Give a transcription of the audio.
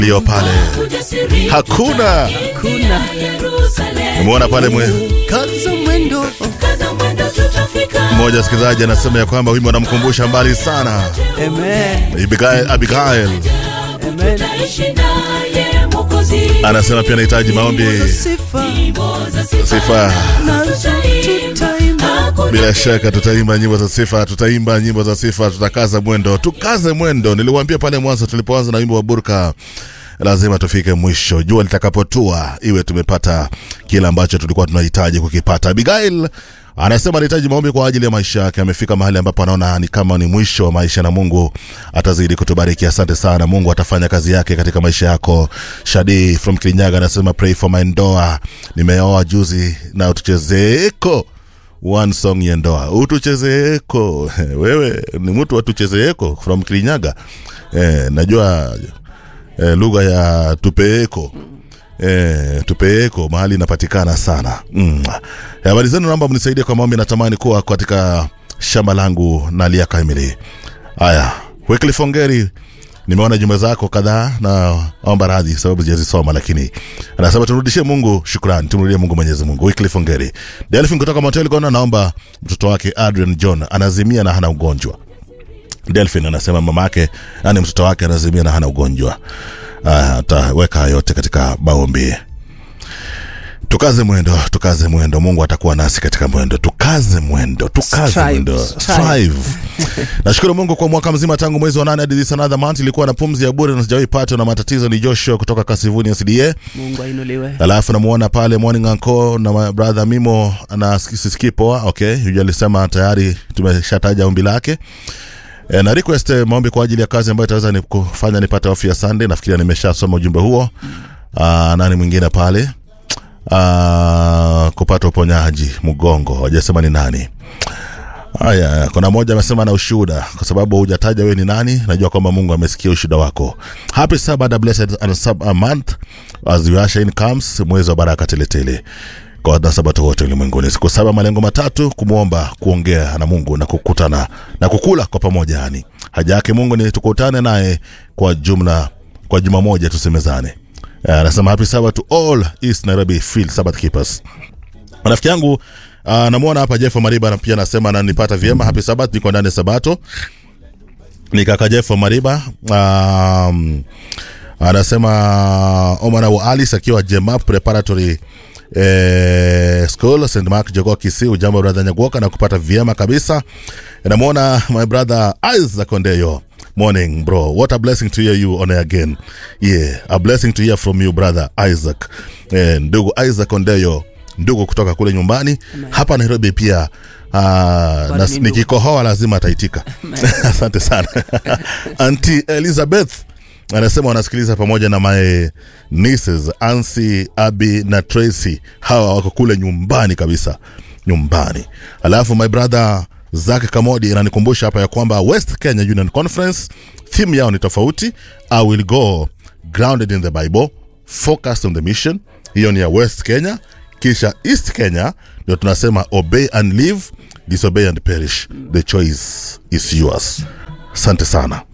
lio pale hakuna kuna umeona pale mwe kaza mwendo mmoja msikilizaji anasema ya kwamba wimbo anamkumbusha mbali sana amen Abigail, Abigail. amen anasema pia anahitaji maombi sifa sifa nazo tutaimba bila shaka tutaimba nyimbo za sifa tutaimba nyimbo za sifa tutakaza mwendo tukaze mwendo niliwaambia pale mwanzo tulipoanza na wimbo wa burka lazima tufike mwisho jua litakapotua iwe tumepata kile ambacho tulikuwa tunahitaji kukipata abigail anasema anahitaji maombi kwa ajili ya maisha yake amefika mahali ambapo anaona ni kama ni mwisho wa maisha na mungu atazidi kutubariki asante sana mungu atafanya kazi yake katika maisha yako shadi from kirinyaga anasema pray for my ndoa nimeoa juzi na utuchezeeko one song ya ndoa utuchezeeko wewe ni mtu watuchezeeko from kirinyaga eh, najua eh, lugha ya tupeeko eh, tupeeko mahali inapatikana sana mm. habari zenu naomba mnisaidie kwa maombi natamani kuwa katika shamba langu nalia kamili haya Wycliffe Ongeri nimeona jumbe zako kadhaa na omba radhi sababu sijazisoma lakini anasema tumrudishie mungu shukrani tumrudie mungu mwenyezi mungu Wycliffe Ongeri delphin kutoka motel gona naomba mtoto wake adrian john anazimia na hana ugonjwa delphin anasema mama yake yani mtoto wake anazimia na hana ugonjwa Ah, ataweka yote katika maombi tukaze mwendo tukaze mwendo mungu atakuwa nasi katika mwendo tukaze mwendo tukaze Strive, mwendo strive. strive nashukuru mungu kwa mwaka mzima tangu mwezi wa nane hadi this another month ilikuwa na pumzi ya bure na sijawahi patwa na matatizo ni joshua kutoka kasivuni sda mungu ainuliwe alafu namuona pale morning anko na my brother mimo na sisikii poa okay huyu alisema tayari tumeshataja ombi lake E, na request eh, maombi kwa ajili ya kazi ambayo itaweza ni kufanya nipate off ya Sunday. Nafikiria nimeshasoma ujumbe huo. Aa, nani mwingine pale? Aa, kupata uponyaji mgongo, hawajasema ni nani. Haya, kuna mmoja amesema na ushuhuda, kwa sababu hujataja wewe ni nani. Najua kwamba Mungu amesikia ushuhuda wako. Happy Sabbath, a blessed and sub a month as you usher in comes, mwezi wa baraka teletele kwa wanasabato wote ulimwenguni. Siku saba, malengo matatu: kumwomba, kuongea na Mungu na kukutana na kukula kwa pamoja. Yani haja yake Mungu ni tukutane naye kwa jumla, kwa juma moja tusemezane. Eh, Anasema happy Sabbath to all East Nairobi Field Sabbath Keepers. Rafiki yangu uh, namwona hapa Jeff Mariba na pia anasema ananipata vyema. Happy Sabbath, niko ndani ya Sabato. Ni kaka Jeff Mariba um, anasema Omar wa Alice akiwa Jemap Preparatory eh, School St Mark Jogoo Kisii. Ujambo brother Nyagoka na kupata vyema kabisa. Namwona my brother Isaac Ondeyo. Morning bro, what a blessing to hear you on air again. Yeah, a blessing to hear from you brother Isaac. Eh, ndugu Isaac Ondeyo, ndugu kutoka kule nyumbani hapa Nairobi pia. Uh, na, ni ndugu. nikikohoa lazima ataitika. Asante sana Auntie Elizabeth anasema wanasikiliza pamoja na my nieces Ansi, Abi na Tracy. Hawa wako kule nyumbani kabisa, nyumbani. Alafu my brother Zak Kamodi ananikumbusha hapa ya kwamba West Kenya Union Conference theme yao ni tofauti. I will go grounded in the Bible, focused on the mission. Hiyo ni ya West Kenya, kisha East Kenya ndio tunasema obey and live, disobey and perish. The choice is yours. Asante sana.